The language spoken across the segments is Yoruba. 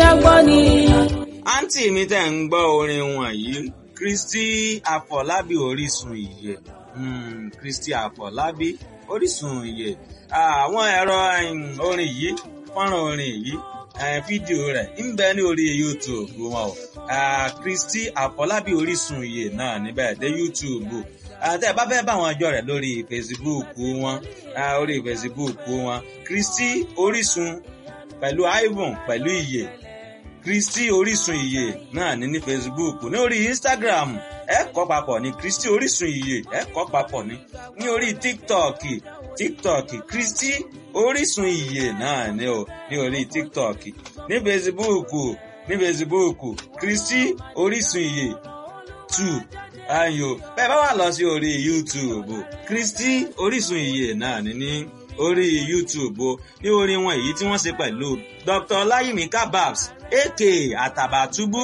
gbọ́ ni. àǹtí mi tẹ̀ ń gbọ́ orin wọ̀nyí Kristi Àfọlábí Orísun ìyè mm, Kristi Àfọlábí Orísun ìyè àwọn ẹ̀rọ orin yìí fọ́nrán orin yìí fídíò rẹ̀ ń bẹ ní orí YouTube wọn o Kristi Àfọlábí Orísun ìyè náà níbẹ̀ dé YouTube tẹ́ ẹ bá fẹ́ bá wọn jọ rẹ̀ lórí Facebook wọn orí Facebook wọn Kristi Orísun pẹ̀lú Ivan pẹ̀lú ìyè Kristi Orísun ìyè náà ní ní Facebook ní orí Instagram ẹ kọ papọ̀ ní Kristi Orísun ìyè ẹ kọ papọ̀ ní ní orí TikTok TikTok Kristi Orísun ìyè náà ní o ní orí TikTok ní Facebook ní Facebook Kristi Orísun ìyè two ayo bẹ́ẹ̀ bá wà lọ sí orí YouTube Kristi Orísun ìyè náà ní ní orí YouTube o ní orin wọn èyí tí wọ́n ṣe pẹ̀lú Dr. Ọláyími Kababs aka Àtàbàtúbú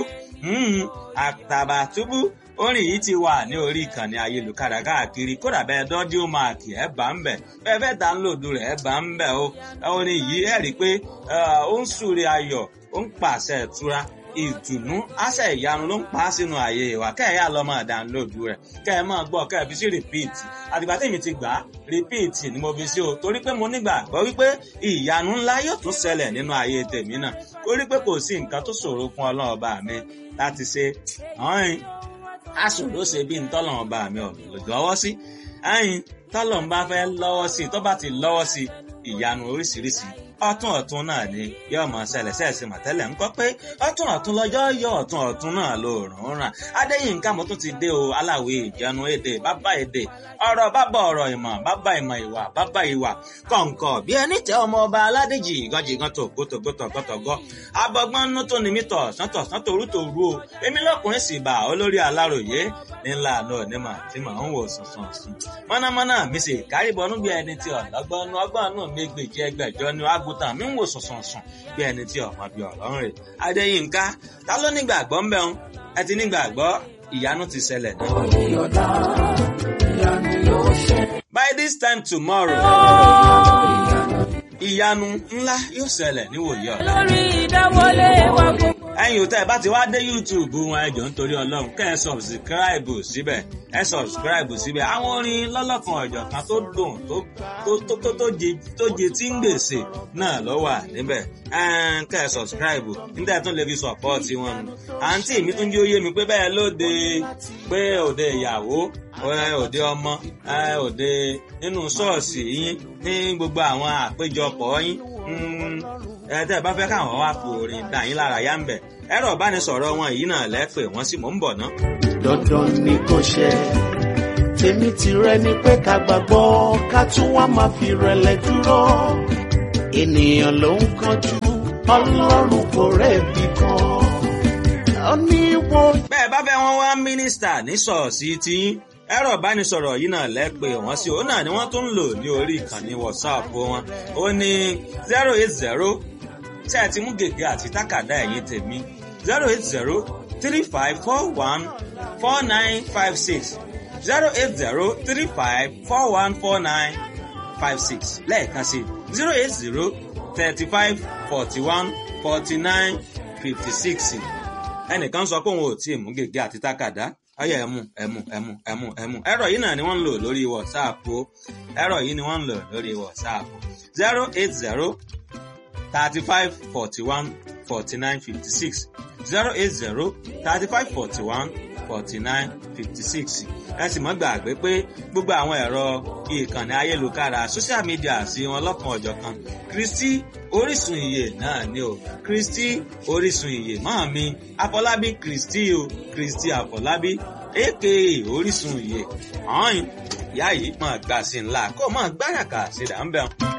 Àtàbàtúbú orin yìí ti wà ní orí ìkànnì ayélujára káàkiri kódà bẹ́ẹ̀ dọ́dí ó máa kì ẹ́ bá ń bẹ̀ bẹ́ẹ̀ fẹ́ dánlòdù rẹ̀ ẹ́ bá ń bẹ̀ o orin yìí ẹ̀ rí i pé ó ń súre ayọ̀ ó ń pàṣẹ ìtura ìdùnnú àṣẹ ìyanu ló ń pa á sínú ààyè ìwà kẹ́ẹ̀yà lọ máa dánlòdù rẹ̀ kẹ́ ẹ máa gbọ́ kẹ́ ẹ fi sí rìpíìtì àtìgbà tèmi ti gbà á rìpíìtì ni mo fi sí o torí pé mo nígbàgbọ́ wípé ìyanu ńlá yóò tún ṣẹlẹ̀ nínú ààyè tèmi náà torí pé kò sí nǹkan tó ṣòro fún ọlọ́run ọba mi láti ṣe ọ̀hìn aṣòro ṣe bí ntọ́lọ́run ọba mi ò lọ́wọ́ sí ẹ̀yìn tọ́lọ́run bá fẹ́ lọ́wọ́ sí tó bá ti lọ́wọ́ sí ìyanu oríṣiríṣi ọ̀tún ọ̀tún náà ni yóò mọ ṣẹlẹ̀ ṣẹẹsì mọtẹlẹ ńkọ pé ọ̀tún ọ̀tún lọ́jọ́ yọ ọ̀tún ọ̀tún náà ló rùn ràn adéyínká mo tún ti dé o aláwẹ ìjẹun èdè bàbá èdè ọ̀rọ̀ bàbá ọ̀rọ̀ ìmọ̀ bàbá ìmọ̀ ìwà bàbá ìwà kọǹkọ bí ẹni tẹ ọmọ ọba aládèjì ìgànjìgàn tó gótógótógótógó abọgbọn nú tó ní mítọ sọtọ sọtọ orútó rú o èmi lọkùnrin sì bá olórí aláròyé ńlá àná onímọ̀ tí màá ń wò sùnsùn sùn mọ̀nàmọ́ná mi sì kárìbọnú bí ẹni tí ọ̀lọ́gbọ́n nú ọgbọ́n nú mi gbèjì ẹgbẹ̀jọ ni àgùntàn mi ń wò sùnsùn sùn bí ẹni tí ọmọ bí ọ̀rọ̀ ń rè adéyínká ta ló nígbàgbọ́ ń bẹ̀rùn ẹ ti nígbàgbọ́ ìyanu ti ṣẹlẹ̀ náà. by this time tomorrow ìyanu ńlá yóò ṣẹlẹ̀ níwòye ọ̀la. lórí ìdáwọlé wa gbogbo. ẹ̀yin ò tẹ́ ẹ bá ti wá dé youtube wọn ẹ jọ̀ọ́ nítorí ọlọ́run kẹ́ ẹ sọ̀bsìkíráìbù síbẹ̀ ẹ sọ̀bsìkíráìbù síbẹ̀ àwọn orin lọ́lọ́kan ọ̀jọ̀kan tó dùn tó tó tó tó jẹ tó jẹ tí ń gbèsè náà ló wà níbẹ̀ kẹ́ ẹ sọ̀bsìkíráìbù níta tún lè fi sọ̀pọ́ọ̀tì wọn nù. àǹtí mi tún jẹ́ ó yé mi pé bẹ́ẹ̀ lóde pé òde ìyàwó òde ọmọ òde nínú ṣọ́ọ̀ṣì yín ní gbogbo àwọn àpéjọpọ̀ yín ẹ tẹ́ ẹ bá fẹ́ káwọn wá fi orin dà yín lára yá ń bẹ̀ ẹ̀rọ ìbánisọ̀rọ̀ wọn yìí náà lẹ́pẹ̀ wọ́n sì mò ń bọ̀ ná. dandan ni kò ṣe tèmi tìrẹ ni pé ká gbàgbọ́ ká tún wá máa fi rẹ̀lẹ̀ dúró ènìyàn ló ń kánjú ọlọ́run kò rẹ̀bi kan ó ní wo. bẹ́ẹ̀ bá fẹ́ wọn wá mínísítà ní ṣọ́ọ̀ṣì tiyín ẹ̀rọ ìbánisọ̀rọ̀ yìí náà lẹ́pẹ̀ wọ́n sí òun náà ni wọ́n tún ń lò ní orí ìkànnì whatsapp wọn ó ní zero eight zero tí ẹ ti mú gègé àti tákàdá ẹ̀yìn tèmi zero eight zero three five four one four nine five six zero eight zero three five four one four nine five six lẹ́ẹ̀kan sí zero eight zero thirty five forty one forty nine fifty six ẹnìkan sọ pé òun ò tí ì mú gègé àti tákàdá ọyọ ẹmu ẹmu ẹmu ẹmu ẹmu ẹ̀rọ yìí náà ni wọ́n ń lò lórí whatsapp o ẹ̀rọ yìí ni wọ́n ń lò lórí whatsapp zero eight zero thirty five forty one forty nine fifty six zero eight zero thirty five forty one forty nine fifty six ẹ sì mọ́ gbàgbé pé gbogbo àwọn ẹ̀rọ ìkànnì ayélujára social media sí wọn lọ́kan ọ̀jọ̀kan Kristi Orísun ìyè náà ni o Kristi Orísun ìyè máa mi Afọlábí Kristi o Kristi Afọlábí aka Orísun ìyè ọ̀hún ìyá yìí máa gbà sí ńlá kó máa gbáràkà sí ìdá ń bẹ̀rù.